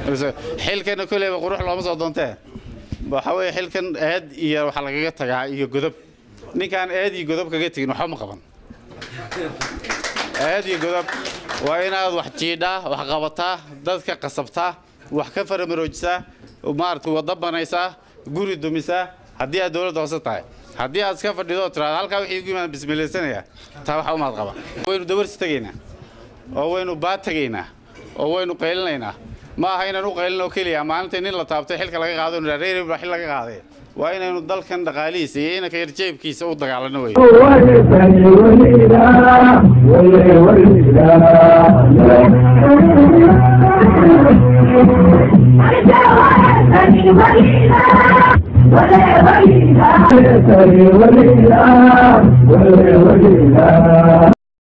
xilkana koleyba qurux looma soo doontee waxa weeye xilkan eed iyo waxaa lagaga tagaa iyo godob ninkaan eed iyo godob kaga tegin waxba ma qaban eed iyo godob waa inaad wax jiidhaa wax qabataa dadka qasabtaa wax ka faramaroojisaa maaragta wadda banaysaa guri dumisaa haddii aad dowladda hoose tahay haddii aad iska fadhido oo tiraada halkaa wixii ugu yimaada bismilaysanaya taa waxa umaad qaba waynu dawarsi tegaynaa oo waynu baad tegaynaa oo waynu qaylinaynaa ma aha inaan u qaylin oo keliya maalinta nin la taabtay xilka laga qaado inu reer baa xil laga qaaday waa inaynu dalkan dhaqaalihiisa iyo inanka yar jeebkiisa u dagaalano wey وليلا وليلا وليلا